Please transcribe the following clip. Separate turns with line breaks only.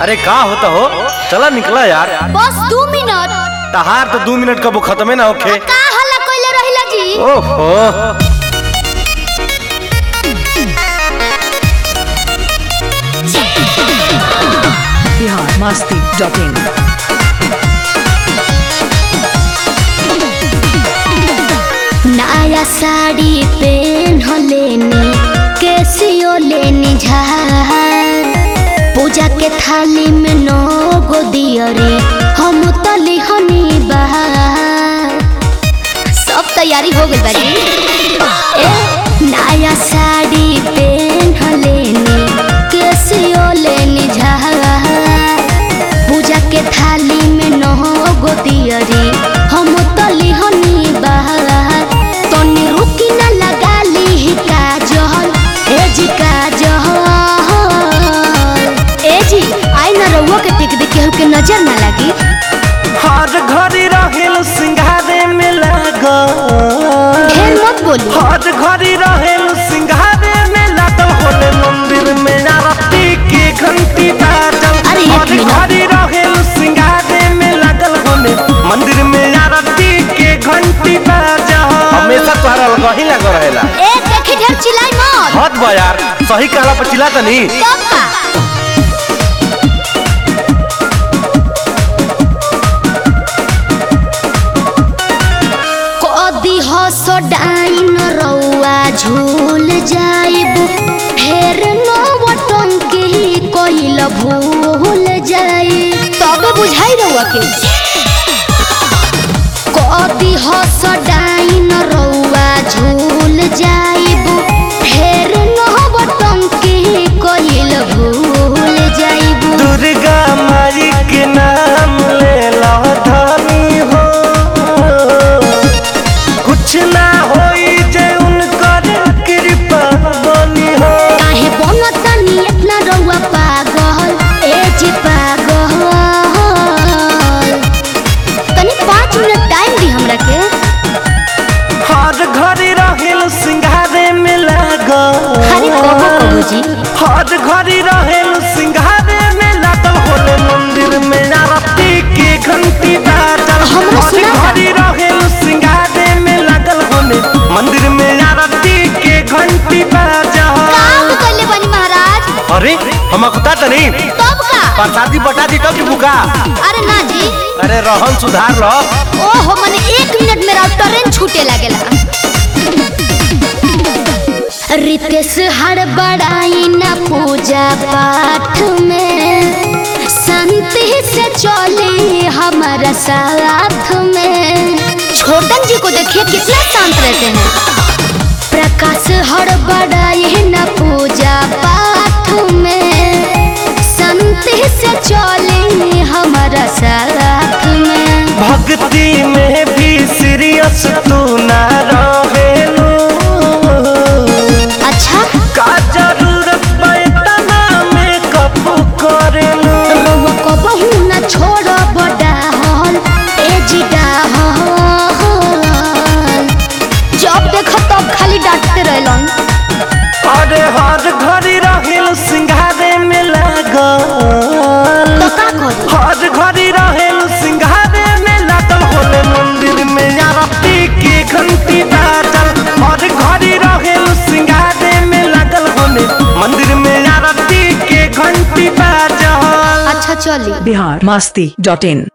अरे का होता हो चला निकला यार
बस दू मिनट
तहार तो दो मिनट कबो खत्मे ना होखे
का हल्ला कोइले रहिला जी
ओहो
बिहार मस्ती डॉट इन
नया साड़ी पेन लेनी कैसियो लेनी झार पूजा के थाली में नो गो दियरी हम तली हनी बहार सब तैयारी हो गई बाजी ए नया साड़ी पेन लेनी कैसियो लेनी झार पूजा के थाली में नौ गो दियरी हम तली हनी बहार तनी रुकी न लगा ली काजल ए जी काजल ए जी आई न रउआ के टिक दे केहू के नजर न लगी
हर घड़ी रहेल सिंगारे में लागल
ढेर मत बोली
हर घड़ी रहेल सिंगारे में लागल होले मंदिर में आरती के घंटी बाजल
अरे एक
हर
मिनट।
घड़ी रहेल सिंगारे में लागल होले मंदिर में आरती के घंटी बाजल हमेशा तोहरा लगा ही लगा रहेला
ए देखी ढेर चिल्लाई मत
हद बा यार सही कहला पर चिल्ला तनी
तब का कदी हस डाइन रउआ झूल जाइब फेर नवटन के कइल भूल जाई तब बुझाई रउआ के कदी हस डाइन रउआ झूल जाइब फेर नवटन के कइल भूल जाइब
दुर्गा माई के नाम ले लो धनी हो कुछ ना होई जे उनकर कृपा बनी हो
काहे बनतनी इतना रउआ पागल ए जी पागल तनी पाँच मिनट टाइम दी हमरा के
हर घड़ी रहेल सिंगारे में लागल
अरे कहो कहो जी
हर घड़ी रहेल सिंगारे में लागल होले मंदिर में आरती के घंटी बाजल
हमरो
हर
सुना था।
घड़ी रहेल सिंगारे में लागल होले मंदिर में आरती के घंटी बाजल
काम कइले बनी महाराज
अरे हम अकुता तो नहीं
तब का
प्रसादी बटा दी तो की बुका
अरे ना जी
अरे रहन सुधार रह
ओहो मने एक मिनट मेरा ट्रेन छूटे लागेला रितेश हड़बड़ाई न पूजा पाठ में शांति से चले हमारा साथ में छोटन जी को देखिए कितना शांत रहते हैं प्रकाश हड़बड़ाई न पूजा पाठ में शांति से चले हमारा साथ में
भक्ति में भी सीरियस तू ना रहेलू
अच्छा
का जरूरत पैतना में कब करेलू
रउआ कबहू न छोड़ब डाहल ए जी डाहल जब देख तब खाली डांटते रहलन
अरे हर घड़ी रहेल सिंगारे में लागल
तो का करू
हर घड़ी रहेल सिंगारे में लागल होले मंदिर में आरती के घंटी बाजल हर घड़ी रहेल सिंगारे में लागल होले मंदिर में आरती के घंटी बाजल
अच्छा चली
बिहार मस्ती डॉट इन